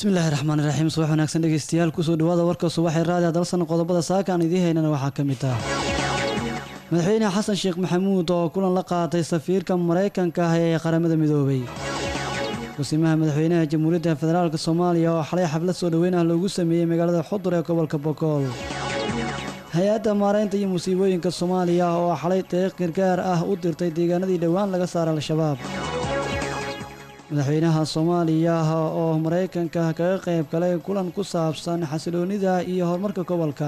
bismillahi raxmaani raxiim subax wanaagsan dhegeystayaal kusoo dhawaada warka subaxee raadiga dalsan qodobada saaka aan idiin haynana waxaa ka mid ah madaxweyne xasan sheekh maxamuud oo kulan la qaatay safiirka maraykanka ah ee qaramada midoobay kusimaha madaxweynaha jamhuuriyadda federaalk soomaaliya oo xalay xaflad soo dhoweyn ah loogu sameeyey magaalada xudur ee gobolka bokool hay-adda maaraynta iyo musiibooyinka soomaaliya oo xalay deeq gargaar ah u dirtay deegaanadii dhowaan laga saaray al-shabaab madaxweynaha soomaaliya oo maraykanka kaga qayb galay kulan ku saabsan xasiloonnida iyo horumarka gobolka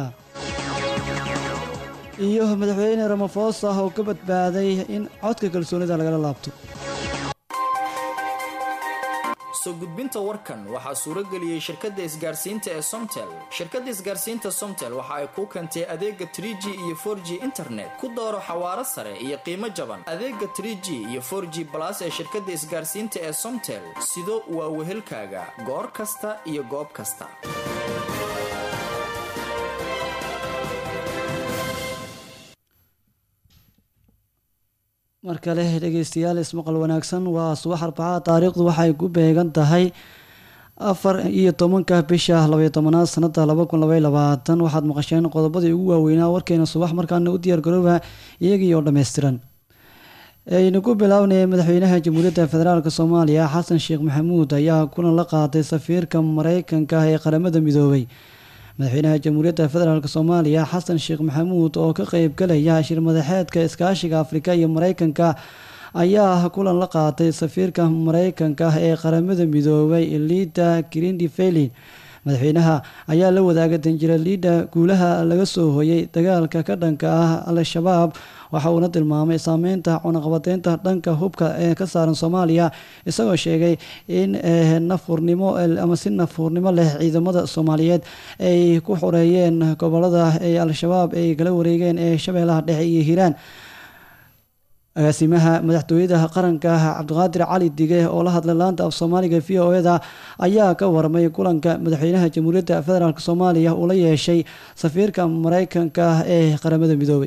iyo madaxweyne ramafosa oo ka badbaaday in codka kalsoonida lagala laabto soo gudbinta warkan waxaa suurageliyey shirkadda isgaarsiinta ee somtel shirkadda isgaarsiinta somtel waxa ay kuu keentay adeega trig iyo for g internet ku dooro xawaaro sare iyo qiimo jaban adeega trg iyo for g balas ee shirkadda isgaarsiinta ee somtel sido waa wehelkaaga goor kasta iyo goob kasta mar kale dhegeystayaal ismaqal wanaagsan waa subax arbacada taariikhdu waxay ku beegan tahay afar iyo tobanka bisha labaiyo tobanaad sanada laba kun labaiy labaatan waxaad maqasheen qodobadii ugu waaweynaa warkeena subax markaana u diyaargarooba iyagii oo dhammaystiran aynu ku bilownay madaxweynaha jamhuuriyadda federaalk soomaaliya xasan sheekh maxamuud ayaa kulan la qaatay safiirka maraykanka ee qaramada midoobay madaxweynaha jamhuuriyadda federaalk soomaaliya xasan sheekh maxamuud oo ka qeyb galaya shir madaxeedka iskaashiga afrika iyo maraykanka ayaa kulan la qaatay safiirka maraykanka ee qaramada midoobay liida grindi felin madaxweynaha ayaa la wadaagay danjira liida guulaha laga soo hoyay dagaalka ka dhanka ah al-shabaab waxa uuna tilmaamay saameynta cunaqabateynta dhanka hubka ee ka saaran soomaaliya isagoo sheegay in nafurnimo ama si nafurnimo leh ciidamada soomaaliyeed ay ku xoreeyeen gobolada ay al-shabaab ay kala wareegeen ee shabeellaha dhexe iyo hiiraan agaasimaha madaxtooyada qaranka cabdiqaadir cali dige oo la hadlay laanta af soomaaliga v o eda ayaa ka warmay kulanka madaxweynaha jamhuuriyadda federaalk soomaaliya uu la yeeshay safiirka maraykanka ee qaramada midoobay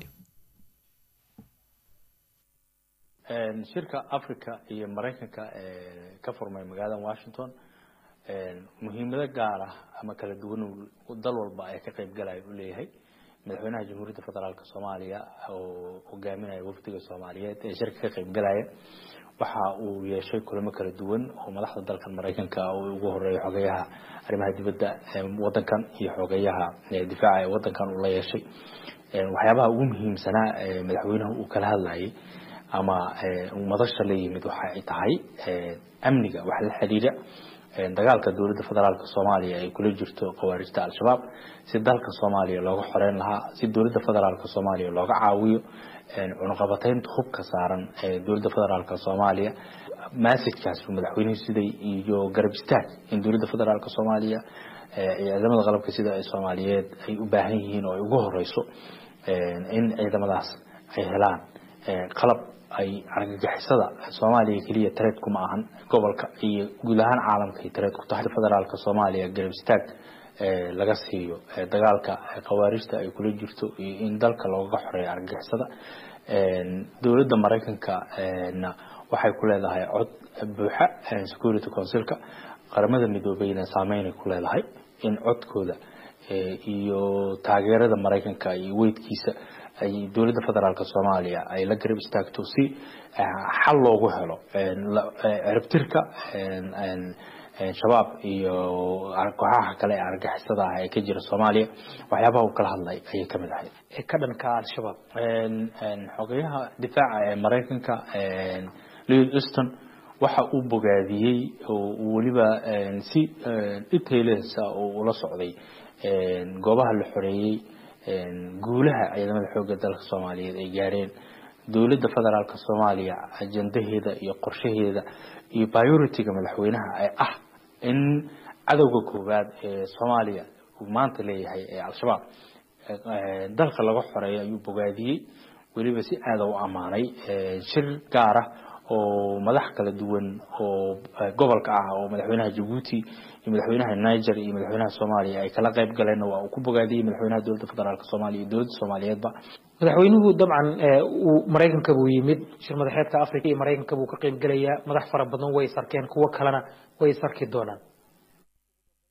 shirka africa iyo maraykanka ee ka furmay magaalada washington muhiimado gaar ah ama kala duwan dal walba ay ka qeyb galaya u leeyahay madaxweynaha jamhuuriyadda federaalk soomaaliya oo hogaaminaya wafdiga soomaaliyeed ee shirka ka qeyb galaya waxa uu yeeshay kulamo kala duwan oo madaxda dalkan maraykanka oo ugu horeeya xogeyaha arrimaha dibadda wadankan iyo xogeyaha difaaca ee wadankan uu la yeeshay waxyaabaha ugu muhiimsanaa madaxweynaha uu kala hadlayay ama madasha la yimid waxa ay tahay amniga wax la xiriira dagaalka dowladda federaalk soomaaliya ay kula jirto khawaarijta al-shabaab si dalka soomaaliya looga xoreyn lahaa si dowladda federaalk soomaaliya looga caawiyo cunuqabateynta hubka saaran ee dowladda federaalk soomaaliya massajkaas madaxweynuhu siday iyo garab istaag in dowladda federaalk soomaaliya ciidamada qalabka sida ay soomaaliyeed ay u baahan yihiin oo ay ugu horeyso in ciidamadaas ay helaan qalab ay argagixisada soomaaliya keliya tareed kuma ahan gobolka iyo guud ahaan caalamka ay tareed ku tahay federaalk soomaaliya garab istaag laga siiyo dagaalka khawaarijta ay kula jirto iyo in dalka looga xoreeyo argagixisada dowladda maraykanka na waxay ku leedahay cod buuxa security councilka qaramada midoobeyna saameynay ku leedahay in codkooda iyo taageerada maraykanka iyo weydkiisa ay dowladda federaalk soomaaliya ay la garab istaagto si xal loogu helo ciribtirka shabaab iyo kooxaha kale ee argixisada ah ee ka jira soomaaliya waxyaabaha uu kala hadlay ayay kamid ahayd ka dhanka al-shabaab xogeyaha difaaca ee maraykanka lewis easton waxa uu bogaadiyey oo weliba si details oo ula socday goobaha la xoreeyey guulaha ciidamada xoogga dalka soomaaliyeed ay gaareen dowladda federaalk soomaaliya ajandaheeda iyo qorshaheeda iyo priority-ga madaxweynaha ee ah in cadowga koowaad ee soomaaliya uu maanta leeyahay ee al-shabaab dalka laga xoreeyo ayuu bogaadiyey weliba si aada u ammaanay shir gaar ah oo madax kala duwan oo gobolka ah oo madaxweynaha jabuuti iyo madaxweynaha niger iyo madaxweynaha soomaaliya ay kala qayb galeen waa uu ku bogaadiyey madaxweynaha dowladda federaalk soomaaliya iyo dowladda soomaaliyeedba madaxweynuhu dabcan uu maraykanka buu yimid shir madaxeedka africa iyo maraykanka buu ka qayb gelayaa madax fara badan way is arkeen kuwo kalena way is arki doonaan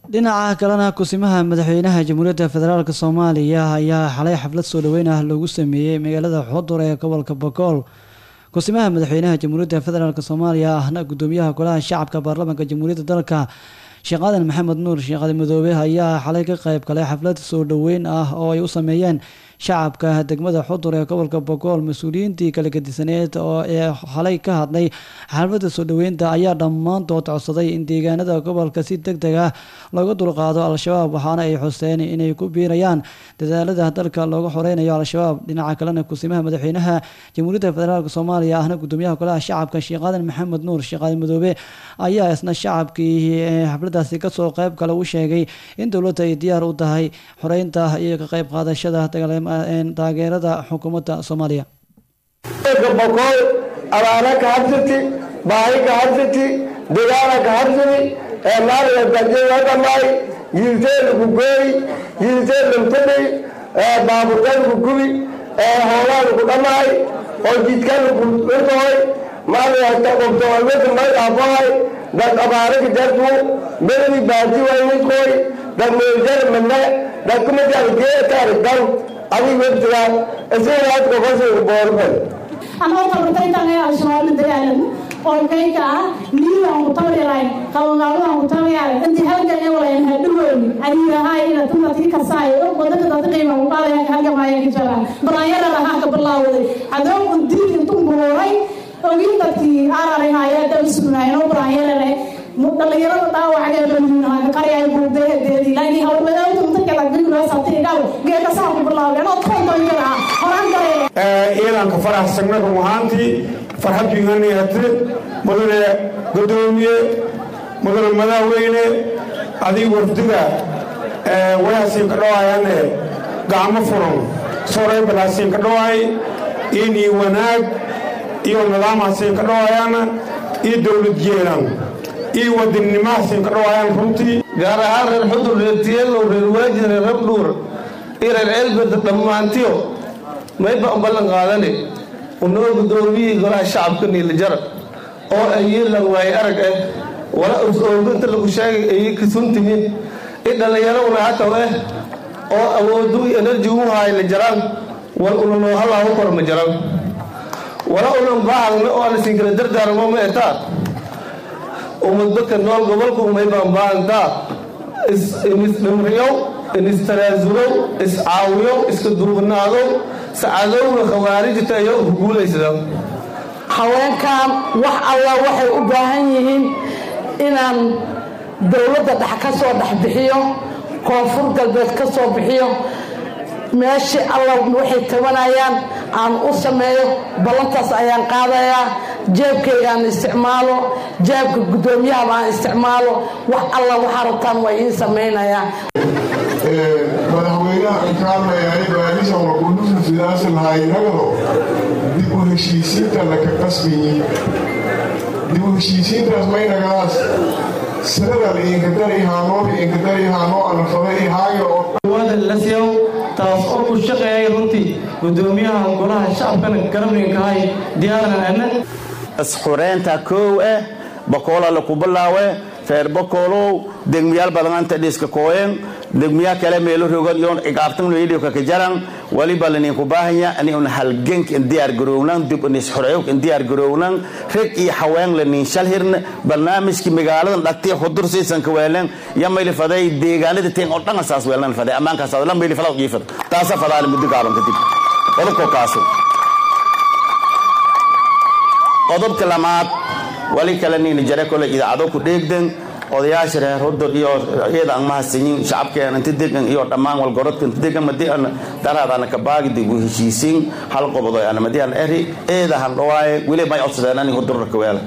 dhinaca kalena kusimaha madaxweynaha jamhuuriyadda federaalk soomaaliya ayaa xalay xaflad soo dhaweyn ah loogu sameeyey magaalada xudur ee gobolka bogool kusimaha madaxweynaha jamhuuriyadda federaalk soomaaliya ahna gudoomiyaha golaha shacabka baarlamaanka jamhuuriyadda dalka sheekh aadan maxamed nuur sheekh aadan madoobe ayaa xalay ka qayb galay xaflad soo dhaweyn ah oo ay u sameeyeen shacabka degmada xudur ee gobolka bogool mas-uuliyiintii kala gedisaneed oo ee xalay ka hadlay xafladda soo dhaweynta ayaa dhammaantood codsaday in deegaanada gobolka si deg deg ah looga dulqaado al-shabaab waxaana ay xuseen inay ku biirayaan dadaalada dalka looga xoreynayo al-shabaab dhinaca kalena kusimaha madaxweynaha jamhuuriyadda federaalk soomaaliya ahna gudoomiyaha golaha shacabka sheekh aadan maxamed nuur sheekh aadan madoobe ayaa isna shacabkii xafladaasi kasoo qayb kale u sheegay in dowladda ay diyaar u tahay xoreynta iyo ka qayb qaadashada taageerada xukuumadda soomaaliya boqol abaana ka habsati baahi ka habsati dagaala ka habsati ee maaliga dadjada dhamaay yiilteen ku gooy yiilteen lantadhay ee baaburkan ku gubi ee hoolaan ku dhamaay oo jidkan ku dhurtoy maaliga taqobtoolmada magaabahay dad abaara ka jartu beladi baati waynikoy dad meeljar mane dad kumajar geetar dan adig webtiga isagaad kokosiga boorban anoo tabartaytanay al-shabaab la dagaalan oo kayka ah niilaan ku tabayaray qabanqaabadaan ku tabayaray intii halgan ee walayn hadhaweyni adiirahay ina tumadkii kasaayo wadada dad qiima u qaadaya halgamaya ka jara balaanyada lahaa ka bilaawaday cadowgu diid intuu buruuray ogin dadkii ararihaya daba sugnaayeen oo balaanyada dhalinyarada dhaawacgee baliinaha qaryaay buubeedeedi laakiin hawlwadawta mudakala gurigula sabtay dhaw geeka saa ku bilaabeen oo toontoonyada ah horaan galee ciidanka faraxsagna run ahaantii farxad biganiyate mudane gudoomiye mudane madaxweyne adig wafdiga wayasiin ka dhawaayane gacmo furan soray balaasiin ka dhawaay inii wanaag iyo nidaamhasiin ka dhawaayana iyo dowlad jeelan iyo wadannimahasiin ka dhawaayaan runtii gaar ahaan reer xudur reer tiyeelow reer waajid reer rabdhuur iyo reer ceelbeda dhammaantiyo mayba u ballan qaadane unoo gudoomiyihii golaha shacabka niilijara oo ay yeelan waaye arag ah wala ooginta lagu sheegay ay kasuntimin i dhallinyaraduna hataw ah oo awoodu enerji u haay la jaraan wal una noo halaahu kor ma jaran wala unan baahagna oo aan isinkala dardaarmo ma etaa ummadbadka nool gobolku umay baan baahantaa isdhimriyow inistaraasulow iscaawiyow iska duubnaadow sacadowga khawaarijta iyo huguulaysada haweenkan wax alla waxay u baahan yihiin inaan dowladda dhex ka soo dhex bixiyo koonfur galbeed ka soo bixiyo meeshii alla waxay tabanayaan aan u sameeyo ballantaas ayaan qaadayaa jeebkaygaan isticmaalo jeebka guddoomiyaha aan isticmaalo wax alla waxaa rabtaan waa iin samaynayaa madaxweynaha inkaamayahay baadisa waqudufu sidaas lahaynagado dib u heshiisiinta laka qasbiyi dib u heshiisiintaas maynagaas siradan iinkadarihaanoo iinkadarihaanoo anafada ihaayo oo wada lasyow taas oo ku shaqeeyay runtii gudoomiyaha golaha shacabkana garabninkahay diyaaran ana isxureynta koow eh bakoola laku bilaawe reer bakoolow degmiyaal badanaanta dhiska kooyen degmiyaa kale meelo rogan iyo cigaabtan leeyidhiyo ka jaran waliba laninku baahanya ani un halgenk in diyaar garownan dib in isxureeyok in diyaar garownan rag iyo haween lanin shalhirna barnaamijki magaaladan dhagtay xudur siisan ka weelan ya mayli faday deegaanada teen oo dhan saas weelan faday amaankaas la mayli fadaa jiifad taasa fadaa muddo gaaban kadib qodobka kaaso qodobka lamaad wali kale nin jare kole idaacado ku dheegdan odayaasha reer hudur iyo iyada aan mahadsanyin shacabkeena inta degan iyo dhammaan walgorodka inta degan madii aan daraadana ka baagi dib u heshiisiin hal qobodo aan madii aan eri eeda han dhawaaye weli may codsadeen ani hudurka ka weela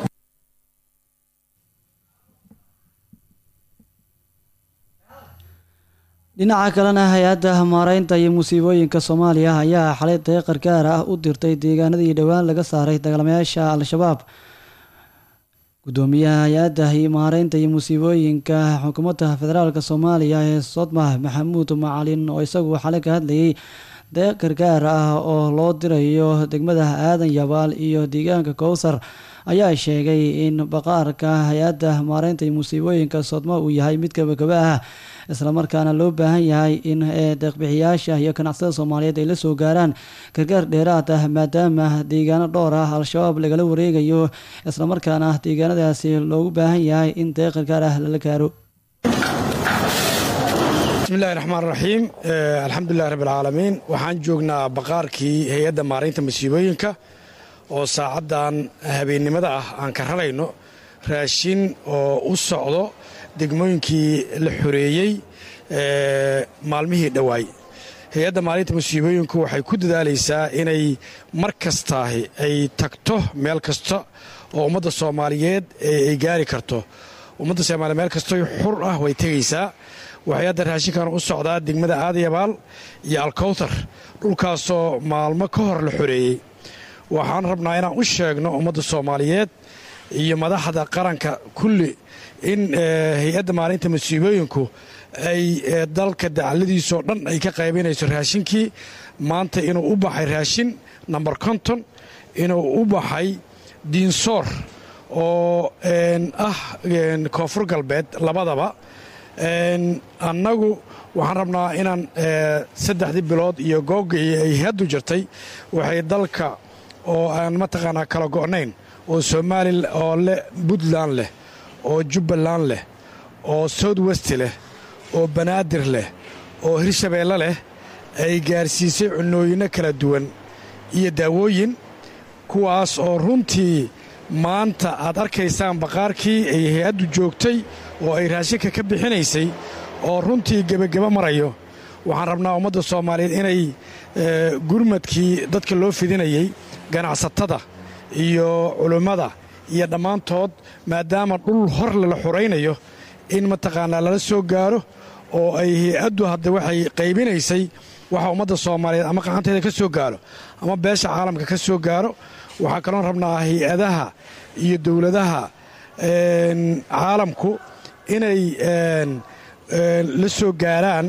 dhinaca kalena hay-adda maareynta iyo musiibooyinka soomaaliya ayaa xalay deeqar gaar ah u dirtay deegaanadii dhowaan laga saaray dagaalamayaasha al-shabaab gudoomiyaha hay-adda maareynta iyo musiibooyinka xukuumadda federaalk soomaaliya ee sodmah maxamuud macalin oo isagu xalay ka hadlayay deeq gargaar ah oo loo dirayo degmada aadan yabaal iyo deegaanka kowsar ayaa sheegay in baqaarka hay-adda maareynta iyo musiibooyinka sodmo uu yahay mid gabagaba ah islamarkaana loo baahan yahay in deeqbixiyaasha iyo ganacsada soomaaliyeed ay la soo gaaraan gargaar dheeraad ah maadaama deegaano dhowr ah al-shabaab lagala wareegayo islamarkaana deegaanadaasi loogu baahan yahay in deeq gargaar ah lala gaaro bismillahi raxmaan raxiim alxamdulilahi rabbilcaalamiin waxaan joognaa baqaarkii hay-adda maaraynta masiibooyinka oo saacaddan habeennimada ah aan ka rarayno raashin oo u socdo degmooyinkii la xoreeyey maalmihii dhowaay hay-adda maalinta masiibooyinku waxay ku dadaalaysaa inay mar kastaahi ay tagto meel kasta oo ummadda soomaaliyeed ay gaari karto ummadda soomaaliyeed meel kastoo xur ah way tegaysaa waxay hadda raashinkan u socdaa degmada aadayabaal iyo alkowtar dhulkaasoo maalmo ka hor la xoreeyey waxaan rabnaa inaan u sheegno ummadda soomaaliyeed iyo madaxda qaranka kulli in hay-adda maalinta masiibooyinku ay dalka dacladiisoo dhan ay ka qaybinayso raashinkii maanta inuu u baxay raashin namber konton inuu u baxay diinsoor oo ah koonfur galbeed labadaba annagu waxaan rabnaa inaan saddexdii bilood iyo googii ay haddu jirtay waxay dalka oo aan mataqaanaa kala go'nayn oo somaali oo leh puntland leh oo jubbaland leh oo south west leh oo banaadir leh oo hirshabeelle leh ay gaarsiisay cunooyinno kala duwan iyo daawooyin kuwaas oo runtii maanta aad arkaysaan baqaarkii ay hay-addu joogtay oo ay raashinka ka bixinaysay oo runtii gebageba marayo waxaan rabnaa ummadda soomaaliyeed inay gurmadkii dadka loo fidinayey ganacsatada iyo culummada iyo dhammaantood maadaama dhul hor lala xuraynayo in mataqaanaa lala soo gaaro oo ay hay-addu hadda waxay qaybinaysay waxa ummadda soomaaliyeed ama qacanteeda ka soo gaaro ama beesha caalamka ka soo gaaro waxaa kaloon rabnaa hay-adaha iyo dowladaha caalamku inay la soo gaaraan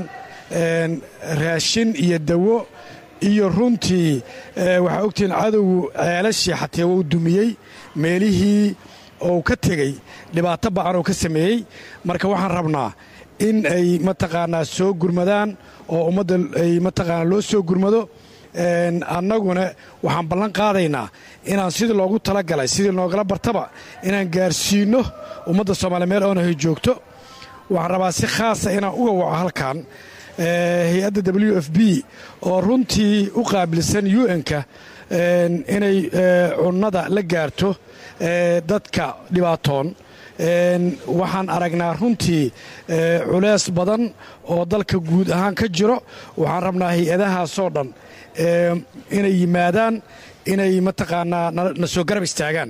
raashin iyo dawo iyo runtii waxaa ogtihiin cadowgu ceelashii xatee wuu dumiyey meelihii ou ka tegey dhibaato ba'an oo ka sameeyey marka waxaan rabnaa in ay mataqaanaa soo gurmadaan oo ummadda ay mataqaanaa loo soo gurmado annaguna waxaan ballan qaadaynaa inaan sidii loogu talagalay sidii noogala bartaba inaan gaarsiinno ummadda soomaaliya meel oonahay joogto waxaan rabaa si khaasa inaan uga waco halkan hay-adda w f b oo runtii u qaabilsan un-ka inay cunnada la gaarto dadka dhibaatoon waxaan aragnaa runtii culeys badan oo dalka guud ahaan ka jiro waxaan rabnaa hay-adahaasoo dhan inay yimaadaan inay mataqaanaa na soo garab istaagaan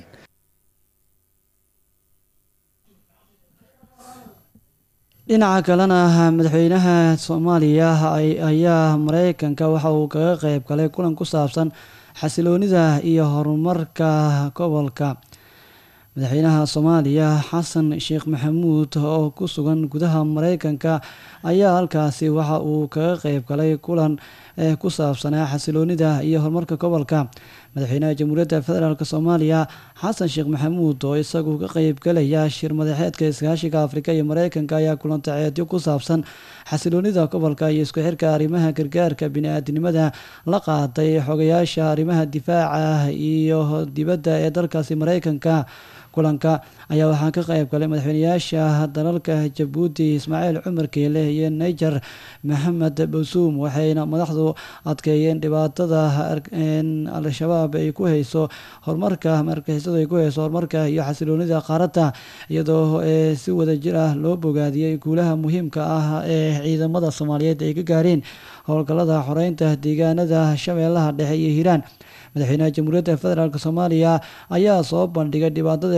dhinaca kalena madaxweynaha soomaaliya ayaa mareykanka waxa uu kaga qeyb galay kulan ku saabsan xasiloonida iyo horumarka gobolka madaxweynaha soomaaliya xasan sheekh maxamuud oo ku sugan gudaha mareykanka ayaa halkaasi waxa uu kaga qeyb galay kulan ku saabsanaa xasiloonida iyo horumarka gobolka madaxweynaha jamhuuriyadda federaalk soomaaliya xasan sheekh maxamuud oo isagu ka qeybgalaya shir madaxeedka iskaashiga afrika iyo mareykanka ayaa kulantaceedyo ku saabsan xasiloonida gobolka iyo isku xirka arrimaha gargaarka bini-aadinimada la qaaday xogayaasha arrimaha difaaca iyo dibadda ee dalkaasi mareykanka kulanka ayaa waxaa ka qeyb galay madaxweynayaasha dalalka jabuuti ismaaciil cumar keele iyo niger maxamed basuum waxayna madaxdu adkeeyeen dhibaatada al-shabaab ay ku hayso horumarka markixisadu ay ku hayso horumarka iyo xasiloonida qaaradda iyadoo si wadajir ah loo bogaadiyey guulaha muhiimka ah ee ciidamada soomaaliyeed ay ka gaareen howlgallada xoreynta deegaanada shabeellaha dhexe iyo hiiraan madaxweynaha jamhuuriyadda federaalk soomaaliya ayaa soo bandhigay dhibaatada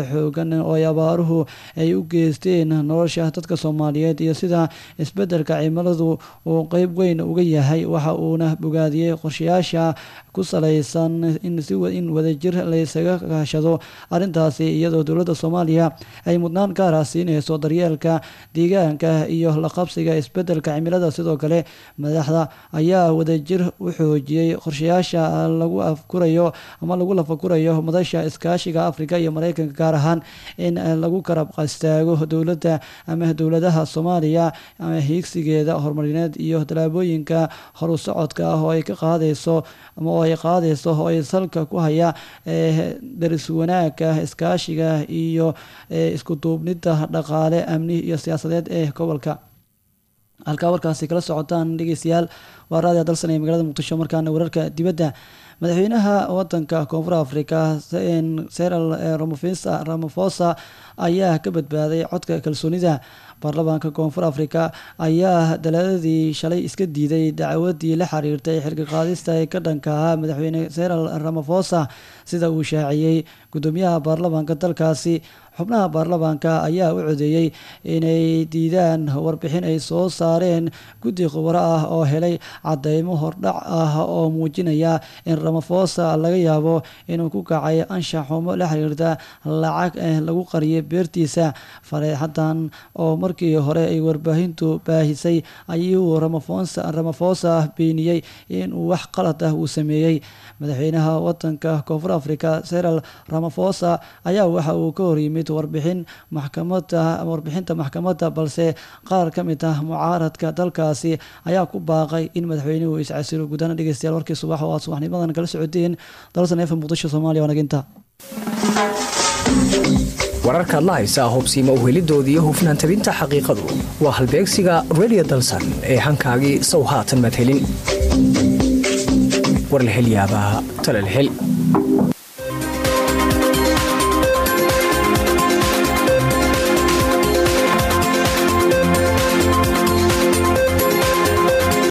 xoogan oo ay abaaruhu ay u geysteen nolosha dadka soomaaliyeed iyo sida isbedelka cimiladu uu qeyb weyn uga yahay waxa uuna bogaadiyey qorshayaasha ku salaysan in si in wadajir laysaga kaashado arrintaasi iyadoo dowladda soomaaliya ay mudnaan gaara siinayso daryeelka deegaanka iyo la qabsiga isbedelka cimilada sidoo kale madaxda ayaa wadajir u xoojiyey qorshayaasha lagu afkurayo ama lagu lafakurayo madasha iskaashiga afrika iyo mareykanka gaar ahaan in lagu karab istaago dowladda ama dowladaha soomaaliya ama hiigsigeeda horumarineed iyo tallaabooyinka horu socodka ah oo ay ka qaadayso ama oo ay qaadayso oo ay salka ku haya daris wanaagga iskaashiga iyo isku duubnida dhaqaale amni iyo siyaasadeed ee gobolka halkaa warkaasi kala socotaan dhegeystayaal waa raadiya dalsan ee magaalada muqdisho markaana wararka dibadda madaxweynaha wadanka koonfur africa seral ramafosa ayaa ka badbaaday codka kalsoonida baarlamaanka koonfur africa ayaa dalaadadii shalay iska diiday dacwadii la xiriirtay xilka qaadista ee ka dhanka ahaa madaxweyne seral ramafosa sida uu shaaciyey gudoomiyaha baarlamaanka dalkaasi xubnaha baarlamaanka ayaa u codeeyey inay diidaan warbixin ay soo saareen guddi khubaro ah oo helay cadeymo hordhac ah oo muujinaya in ramafosa laga yaabo inuu ku kacay anshax xumo la xiriirta lacag lagu qariyay beertiisa fareexadan oo markii hore ay warbaahintu baahisay ayuu ramafosa beeniyey inuu wax qalad ah uu sameeyey madaxweynaha wadanka koonfur africa seral ramafosa ayaa waxa uu ka horyimid warbixin maxkamada warbixinta maxkamadda balse qaar ka mid ah mucaaradka dalkaasi ayaa ku baaqay in madaxweynuhu iscasilo gudaana dhegeystayaal warkii subax oo aad subaxnimadan kala socoteen dalsan efa muqdisho soomaaliya wanaginta wararkaad la haysaa hubsiima uhelidooda iyo hufnaan tabinta xaqiiqadu waa halbeegsiga redio dalsan ee hankaagii sow haatan madhelin war la hel yaabaa talal hel